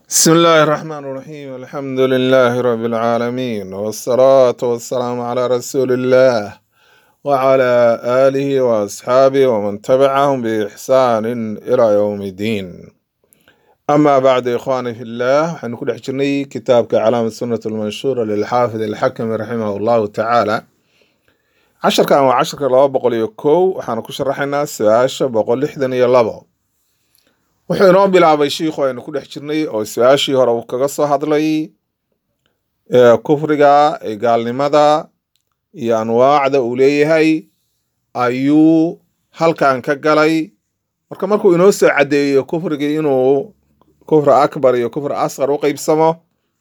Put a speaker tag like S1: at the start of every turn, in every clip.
S1: بسم الله الرحمن الرحيم الحمد لله رب العالمين والصلاة والسلام على رسول الله وعلى آله وأصحابه ومن تبعهم بإحسان إلى يوم الدين أما بعد إخواني في الله حنكون حجرني كتابك علامة السنة المنشورة للحافظ الحكم رحمه الله تعالى عشر كان وعشر كان لابا بقول يكو وحنا شرحنا سواشة بقول لحدن يلابا wuxuu inoo bilaabay shiikhu aynu ku dhex jirnay oo su-aashii hore uu kaga soo hadlay ee kufriga ee gaalnimada iyo anwaacda uu leeyahay ayuu halkan ka galay marka markuu inoo soo caddeeyo kufrigii inuu kufri akbar iyo kufri asqar u qeybsamo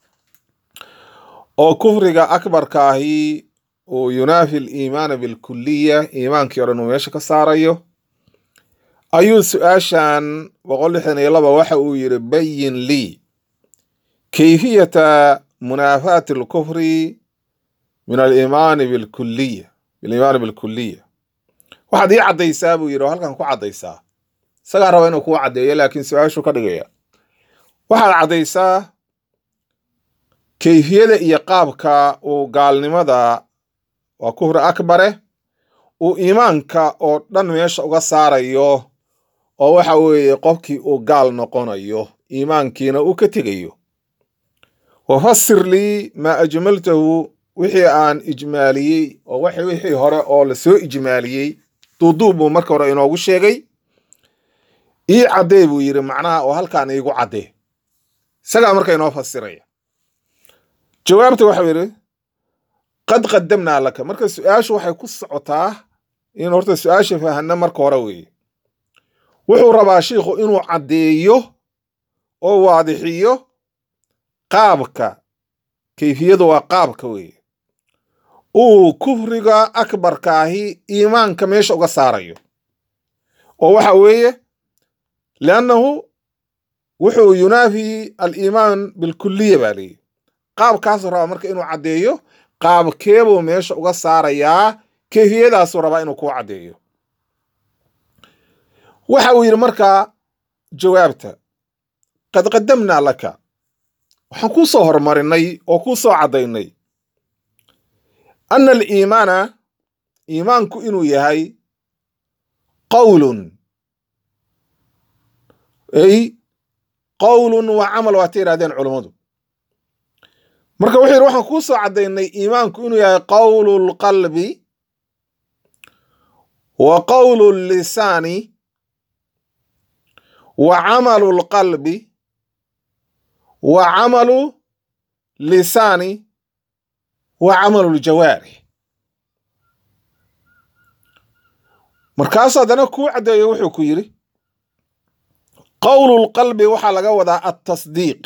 S1: oo kufriga akbarka ahi uu yunaafi aliimaana bilkuliya iimaankii o dhan uu meesha ka saarayo ayuu su-aashan boqol lixdan iyo laba waxa uu yidhi bayin lii kayfiyata munaafaati alkufri min aliimaani bilkuliya biliimaani bilkuliya waxaad ii caddaysaa buu yidhi oo halkan ku caddaysaa isagaa raba inuu kuu caddeeyo laakiin su-aashuu ka dhigaya waxaad caddaysaa kayfiyada iyo qaabka uu gaalnimada waa kufri akbare uu iimaanka oo dhan meesha uga saarayo oo waxa weeye qofkii uu gaal noqonayo iimaankiina uu ka tegayo wafasir lii maa ajmaltahu wixii aan ijmaaliyey oo wixii hore oo lasoo ijmaaliyey duuduub buu marka hore inoogu sheegay ii caddee buu yidhi macnaha oo halkaan iigu caddee isagaa marka inoo fasiraya jawaabta waxau yidhi qad qadamnaa laka marka su-aashu waxay ku socotaa in horta su-aasha fahanna marka hore weeye wuxuu rabaa shiikhu inuu caddeeyo oo waadixiyo qaabka kayfiyadu waa qaabka weeye uu kufriga akbarkaahi iimaanka meesha uga saarayo oo waxa weeye liannahu wuxuu yunaafi aliimaan bilkuliya baa leeyi qaabkaasuu rabaa marka inuu caddeeyo qaabkeebuu meesha uga saarayaa kayfiyadaasuu rabaa inuu kuu caddeeyo waxa uu yidhi markaa jawaabta qad qadamnaa laka waxaan kuu soo hormarinay oo kuu soo caddaynay anna aliimaana iimaanku inuu yahay qowlun ay qowlun wa camal waata yidhahdeen culummadu marka wuxuu yidhi waxaan kuu soo caddaynay iimaanku inuu yahay qowlu lqalbi wa qowlu lisaani wa camalu lqalbi wa camalu lisaani wa camalu ljawaarix markaasu haddana kuu caddeeyo wuxuu ku yidhi qowlu lqalbi waxaa laga wadaa altasdiiq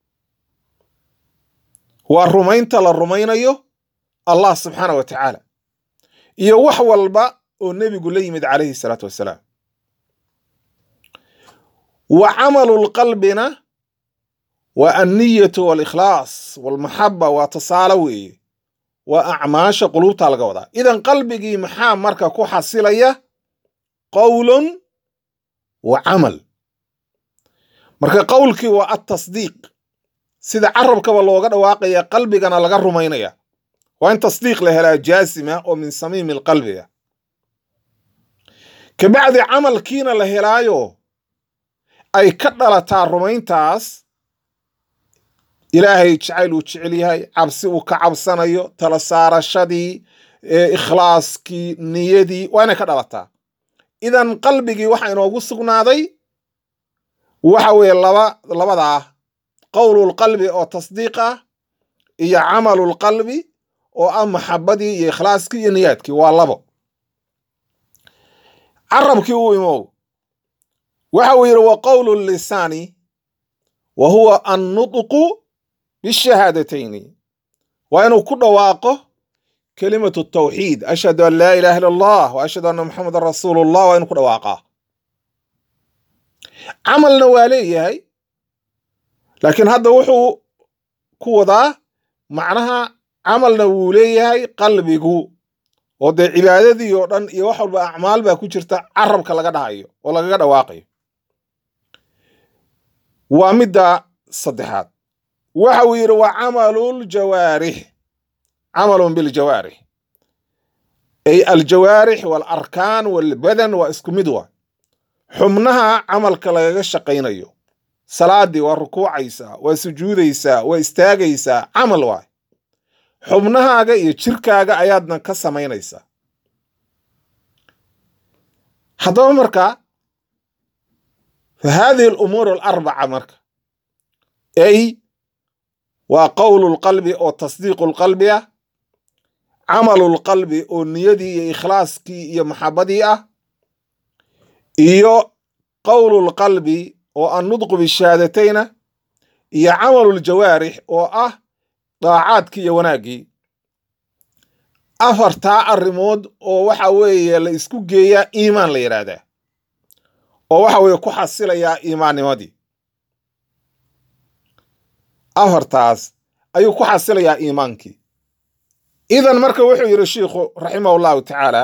S1: waa rumaynta la rumaynayo allah subxaana wa tacaala iyo wax walba oo nebigu la yimid calayhi salaatu wassalaam wa camalu lqalbina waa anniyatu waalikhlaas walmaxaba waa tusaale weeye waa acmaasha quluubta laga wadaa idan qalbigii maxaa marka ku xasilaya qowlun wa camal marka qowlkii waa altasdiiq sida carabkaba looga dhawaaqaya qalbigana laga rumaynaya waa in tasdiiq la helaa jaasima oo min samiimi alqalbiga kabacdi camalkiina la helaayo ay ka dhalataa rumayntaas ilaahay jacayl uu jecel yahay cabsi uu ka cabsanayo tala saarashadii ikhlaaskii niyadii waa inay ka dhalataa idan qalbigii waxa inoogu sugnaaday waxa weeye laba labadaa qowlulqalbi oo tasdiiq ah iyo camalulqalbi oo ah maxabadii iyo ikhlaaskii iyo niyaadkii waa labo carabkii uu imow waxa uu yidhi wa qowlu lisaani wa huwa annutqu bishahaadatayn waa inuu ku dhawaaqo kelimatu tawxiid ashhadu an laa ilaha illa allah wa ashhadu anna muxamadan rasuulu llah waa inuu ku dhawaaqaa camalna waa leeyahay laakiin hadda wuxuu ku wadaa macnaha camalna wuu leeyahay qalbigu oo dee cibaadadii oo dhan iyo wax walba acmaal baa ku jirta carabka laga dhahayo oo lagaga dhawaaqayo waa midda saddexaad waxa uu yidhi wa camaluljawaarix camalun biljawaarix ay aljawaarix waalarkaan walbadan waa isku mid waa xubnaha camalka lagaga shaqaynayo salaadii waa rukuucaysaa waa sujuudaysaa waa istaagaysaa camal waay xubnahaaga iyo jirkaaga ayaadna ka samaynaysaa haddaba marka fa haadihi alumuur alarbaca marka ay waa qowlu lqalbi oo tasdiiqu lqalbi ah camalu lqalbi oo niyadii iyo ikhlaaskii iyo maxabadii ah iyo qowlu lqalbi oo annudqu bishahadatayna iyo camalu ljawaarix oo ah daacaadkii iyo wanaaggii afartaa arrimood oo waxa weeye la isku geeyaa iimaan la yidhaahdaa oo waxa weeye ku xasilayaa iimaannimadii afartaas ayuu ku xasilayaa iimaankii idan marka wuxuu yidhi shiikhu raximah allahu tacaala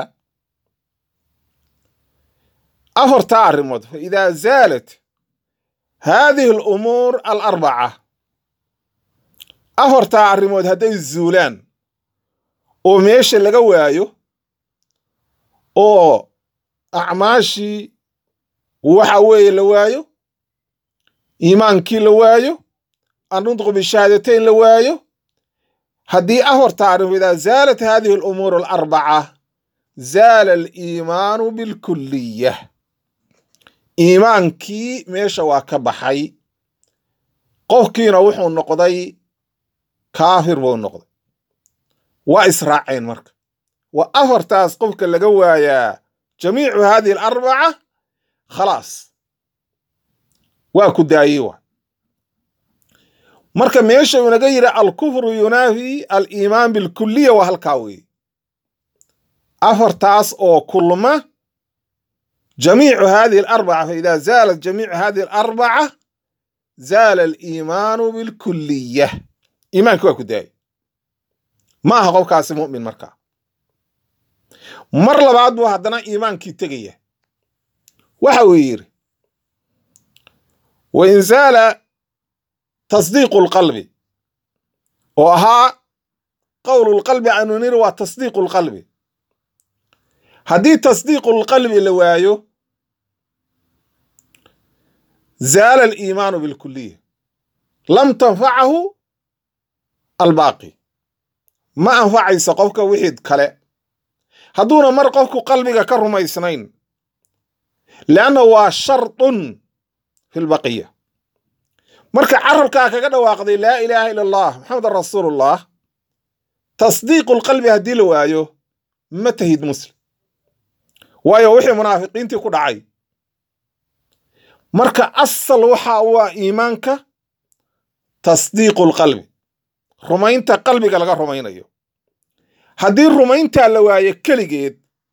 S1: afartaa arrimood fa idaa zaalat haadihi alumuur alarbaca afartaa arrimood hadday zuulaan oo meesha laga waayo oo acmaashii waxa weeye la waayo iimaankii la waayo annudqu bishahaadateyn la waayo haddii afartaa arrimood idaa zaalat haadihi alumuur alarbaca zaala aliimaanu bilkuliya iimaankii meesha waa ka baxay qofkiina wuxuu noqday kaafir buu noqday waa israaceen marka waa afartaas qofka laga waayaa jamiicu haadihi alarbaca khalaas waa ku daayey wa marka meesha uu naga yidhi alkufru yunaafi aliimaan bilkuliya waa halkaa weeye afartaas oo kulma jamiicu hadihi alarbaca faida zaalat jamiicu hadihi alarbaca zaala aliimaanu bilkuliya iimaanki waa ku daayey ma aha qofkaasi mu'min markaa mar labaad buu haddana iimaankii tegaya waxa uu yidhi wain zaala tasdiiqu lqalbi oo ahaa qowlu lqalbi aanu niri waa tasdiiqu lqalbi haddii tasdiiqu lqalbi la waayo zaala aliimaanu bilkuliya lam tanfacahu albaaqi ma anfacayso qofka wixii kale hadduuna mar qofku qalbiga ka rumaysnayn leanna waa shardun fi lbaqiya marka carabkaa kaga dhawaaqday laa ilaaha ila allah maxamedan rasuulullah tasdiiqu lqalbi haddii la waayo ma tahid muslim waayo wixii munaafiqiintii ku dhacay marka asal waxa waa iimaanka tasdiiqu lqalbi rumaynta qalbiga laga rumaynayo haddii rumayntaa la waayo keligeed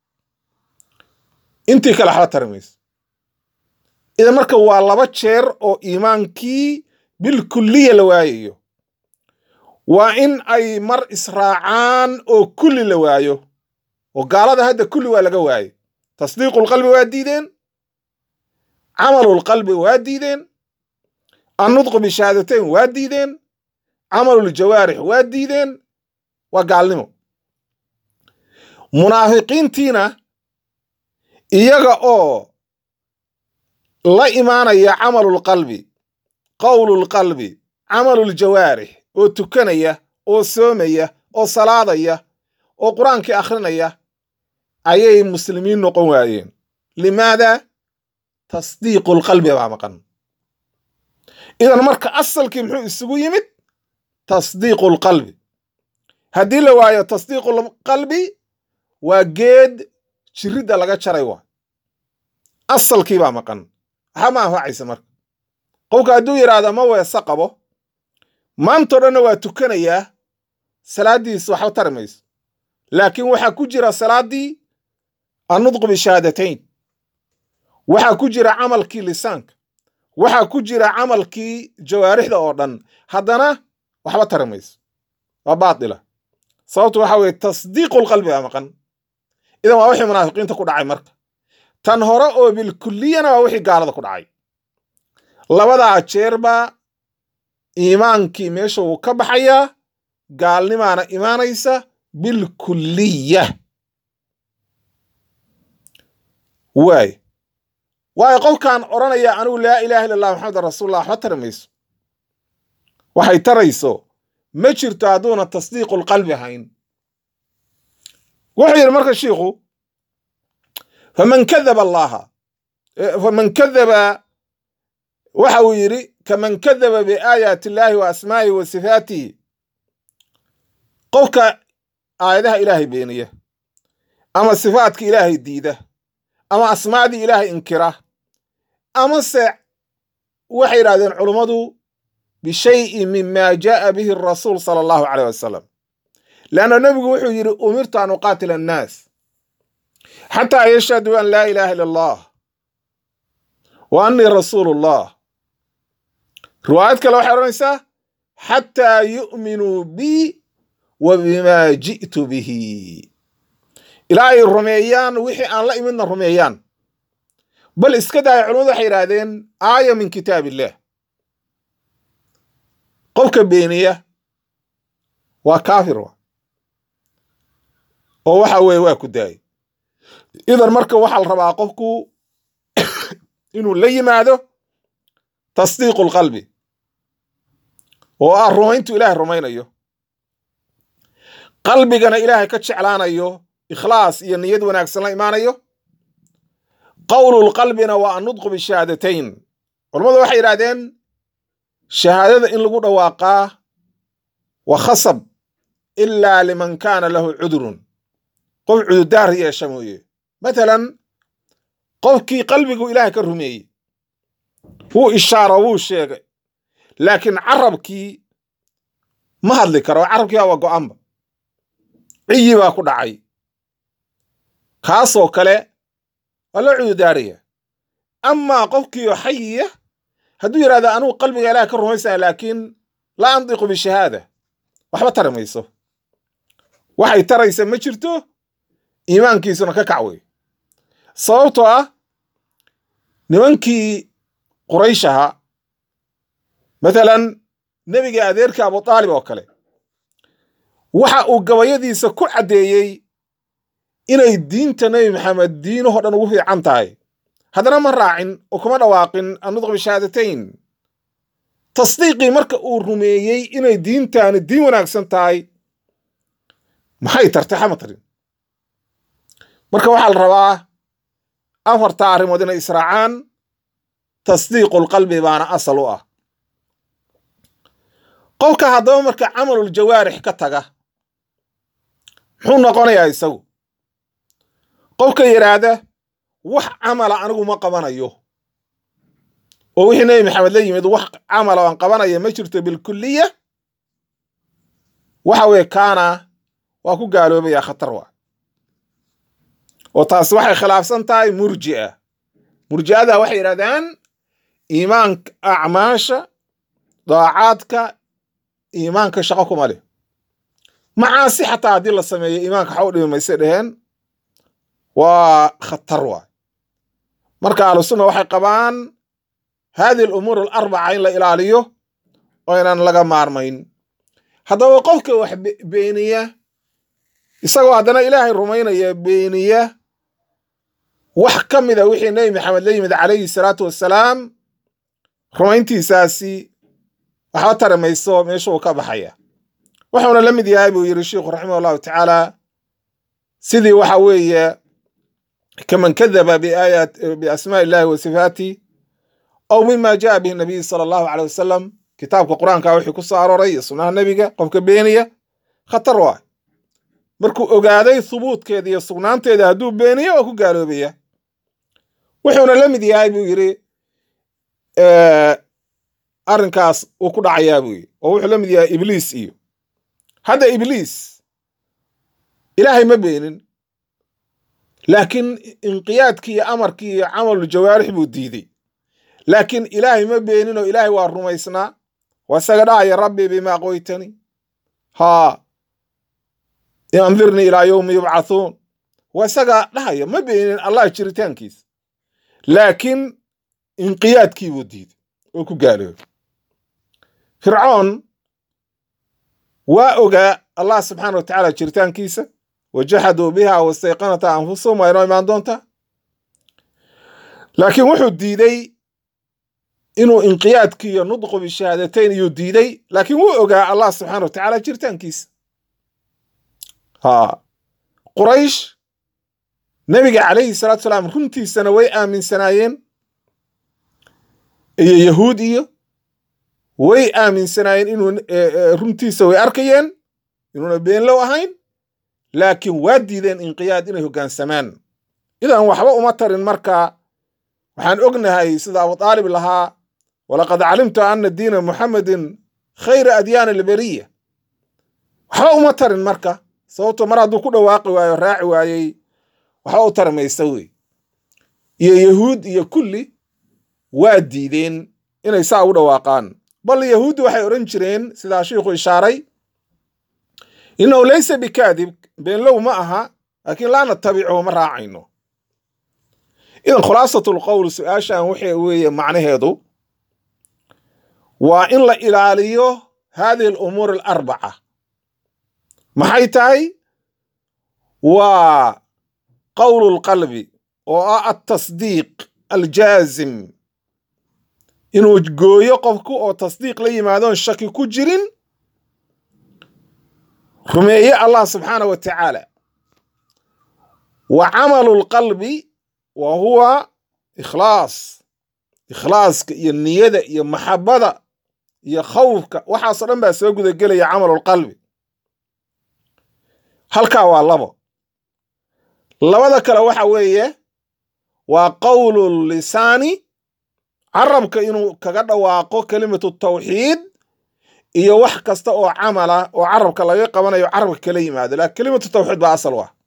S1: intii kale waxba tari mayso idan marka waa laba jeer oo iimaankii bilkuliya la waayayo waa in ay mar israacaan oo kulli la waayo oo gaalada hadda kulli waa laga waaye tasdiiqulqalbi waa diideen camalulqalbi waa diideen annudqu bishahaadateyn waa diideen camaluljawaarix waa diideen waa gaalnimo munaafiqiintiina iyaga oo la imaanaya camalulqalbi qowlulqalbi camaluljawaarix oo tukanaya oo soomaya oo salaadaya oo qur-aankii akhrinaya ayay muslimiin noqon waayeen limaada tasdiiqulqalbi baa maqan idan marka asalkii muxuu isugu yimid tasdiiqulqalbi haddii la waayo tasdiiqulqalbi waa geed jiridda laga jaray waa asalkii baa maqan waxaa ma anfacaysa marka qofka hadduu yidhaahdo ma weese qabo maantao dhanna waa tukanayaa salaaddiis waxba tari mayso laakiin waxaa ku jira salaaddii annudqu bishahaadatayn waxaa ku jira camalkii lisaanka waxaa ku jira camalkii jawaarixda oo dhan haddana waxba tari mayso waa baatila sababtu waxa weeye tasdiiqulqalbi baa maqan idan waa wixii munaafiqiinta ku dhacay marka tan hore oo bilkuliyana waa wixii gaalada ku dhacay labadaa jeerba iimaankii meesha wuu ka baxayaa gaalnimaana imaanaysa bilkulliya waay waayo qofkan odhanaya anigu laa ilaaha illa allah maxamedan rasuulullah waxba tari mayso waxay tarayso ma jirto hadduuna tasdiiqulqalbi hayn wuxuu yidhi marka shiikhu faman kadaba allaha faman kadaba waxa uu yidhi kaman kadaba biaayaati illaahi wa asmaa'ihi wa sifaatihi qofka aayadaha ilaahay beeniya ama sifaadka ilaahay diida ama asmaacdii ilaahay inkira amase waxay yidhahdeen culummadu bishayin mima jaaa bihi rasuul sala allahu caleyh wasalam leanna nebigu wuxuu yidhi umirtu an uqaatila annaas xataa yashhaduu an laa ilaaha illa allah wa annii rasuulu llah riwaayad kale waxay odhanaysaa xataa yu'minuu bii wa bimaa ji'tu bihi ilaa ay rumeeyaan wixii aan la imidna rumeeyaan bal iska daaya culimadu waxay yidhaahdeen aaya min kitaab illah qofka beeniya waa kaafir wa oo waxa weeye waa ku daayay idan marka waxaa la rabaa qofku inuu la yimaado tasdiiqu lqalbi oo ah rumayntu ilaahay rumaynayo qalbigana ilaahay ka jeclaanayo ikhlaas iyo niyad wanaagsan la imaanayo qowlulqalbina waa annudqu bishahaadatayn culammadu waxay yidhahdeen shahaadada in lagu dhawaaqaa wa khasab ilaa liman kaana lahu cudurun qof cudurdaar yeesha mooye matalan qofkii qalbigu ilaahay ka rumeeyey wuu ishaaro wuu sheegay laakiin carabkii ma hadli karo carabkii waa go'anba ciyi baa ku dhacay kaasoo kale waa loo cudurdaaraya amaa qofkiioo xayiya hadduu yidhahdo anugu qalbiga ilaah ka rumaysana laakiin laa andiqu bishahaada waxba tari mayso waxay taraysa ma jirto iimaankiisuna ka kac wey sababtoo ah nimankii quraysh ahaa matalan nebiga adeerka abu aalib oo kale waxa uu gabayadiisa ku caddeeyey inay diinta nebi maxamed diinahoo dhan ugu fiican tahay haddana ma raacin oo kuma dhawaaqin annudq bishahaadatayn tasdiiqii marka uu rumeeyey inay diintaani diin wanaagsan tahay maxay tartay xama tarin marka waxaa la rabaa afarta arrimood inay israacaan tasdiiqulqalbi baana asal u ah qofka haddaba marka camalul jawaarix ka taga muxuu noqonayaa isagu qofka yidhaahda wax camala anigu ma qabanayo oo wixii nebi maxamed la yimid wax camala aan qabanaya ma jirto bilkuliya waxa weye kaana waa ku gaaloobaya khatar waa oo taasi waxay khilaafsan tahay murji'a murji'ada waxay yidhahdaan iimaanka acmaasha daacaadka iimaanka shaqo kuma leh macaasi xataa haddii la sameeyo iimaanka waxa u dhimi mayse dheheen waa khatar waay marka ahlusunna waxay qabaan hadihi alumuur alarbaca in la ilaaliyo oo inaan laga maarmayn haddaba qofka wax beeniya isagoo haddana ilaahay rumaynaya beeniya wax ka mida wixii nebi maxamed la yimid calayhi salaatu wassalaam rumayntiisaasi waxba tari mayso meeshuu ka baxaya wuxuuna la mid yahay buu yidhi sheikhu raximah allahu tacaala sidii waxa weeye kaman kadaba biaayaat biasmaa illahi wa sifaatih aw mima jaa bihi nabiy sala allahu caleyh wasalam kitaabka qur-aanka wixii ku soo arooray iyo sunnaha nebiga qofka beeniya khatar waay markuu ogaaday hubuudkeeda iyo sugnaanteeda hadduu beeniyo waa ku gaaloobaya wuxuuna la mid yahay buu yidhi arrinkaas uu ku dhacayaa buu yidhi oo wuxuu la mid yahay ibliis iyo hadda ibliis ilaahay ma beenin laakiin inqiyaadkii iyo amarkii iyo camalul jawaarix buu diiday laakiin ilaahay ma beenin oo ilaahay waa rumaysnaa waa isaga dhahaya rabbi bima qoytani haa andirnii ilaa yowmi yubcathuun waa isaga dhahaya ma beenin allah jiritaankiisa laakiin inqiyaadkii buu diiday oo ku gaaloobay fircoon waa ogaa allah subxaana wa tacaala jiritaankiisa wajaxaduu biha wastayqanata anfusahum waa inoo imaan doontaa laakiin wuxuu diiday inuu inqiyaadki iyo nudqu bishahaadateyn iyuu diiday laakiin wuu ogaa allah subxaana wa tacaala jiritaankiisa ha quraysh nebiga calayhi salaatu salaam runtiisana way aaminsanaayeen iyo yahuud iyo way aaminsanaayeen inuu runtiisa way arkayeen inuuna beenlow ahayn laakiin waa diideen inqiyaad inay hoggaansamaan idan waxba uma tarin marka waxaan ognahay sida abu aalib lahaa walaqad calimtu ana diina muxamedin khayra adyaani alberiya waxba uma tarin marka sababto mar hadduu ku dhawaaqi waayo raaci waayey waxba u tari maysa wey iyo yahuud iyo kulli waa diideen inay saa u dhawaaqaan bal yahuuddi waxay odhan jireen sidaa shiikhu ishaaray innahu laysa bikaadib beenlow ma aha laakiin laa natabichu ma raacayno idan khulaasatlqowl su-aashan waxa weeye macnaheedu waa in la ilaaliyo hadihi alumuur alarbaca maxay tahay waa qowlu lqalbi oo ah altasdiiq aljaazim inuu gooyo qofku oo tasdiiq la yimaadoon shaki ku jirin rumeeye allah subxaana wa tacaala wa camalu lqalbi wa huwa ikhlaas ikhlaaska iyo niyada iyo maxabada iyo khawfka waxaasoo dhan baa soo gudagelaya camalulqalbi halkaa waa labo labada kale waxa weeye waa qowlu lisaani carabka inuu kaga dhawaaqo kelimatu tawxiid iyo wax kasta oo camala oo carabka laga qabanayo carabka kala yimaado lakin kelimatu tawxiid baa asal u ah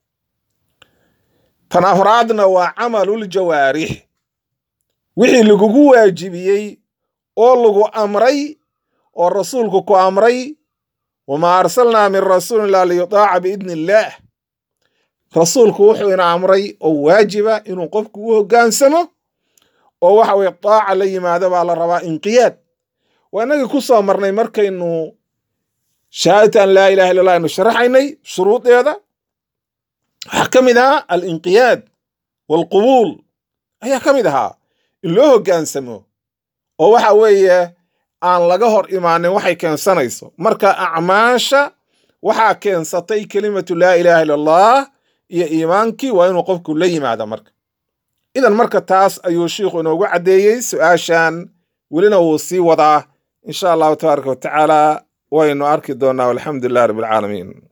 S1: tan afraadna waa camaluljawaarix wixii lagugu waajibiyey oo lagu amray oo rasuulku ku amray wamaa arsalnaa min rasuulin ilaa liyutaaca biidni illaah rasuulku wuxuu ina amray oo waajiba inuu qofku u hoggaansamo oo waxa weye daaca la yimaado baa la rabaa inqiyaad waa inagii ku soo marnay markaynu shahaadata an laa ilaha illa allah aynu sharaxaynay shuruudeeda waxaa ka mid ahaa alinqiyaad waalqubuul ayaa ka mid ahaa in loo hoggaansamo oo waxa weeye aan laga hor imaanin waxay keensanayso marka acmaasha waxaa keensatay kelimatu laa ilaaha illa allah iyo iimaankii waa inuu qofku la yimaado marka idan marka taas ayuu shiikhu inoogu caddeeyey su-aashan welina wuu sii wadaa insha allahu tabaaraka wa tacaala waynu arki doonaa walxamdu lilah rabbi alcaalamiin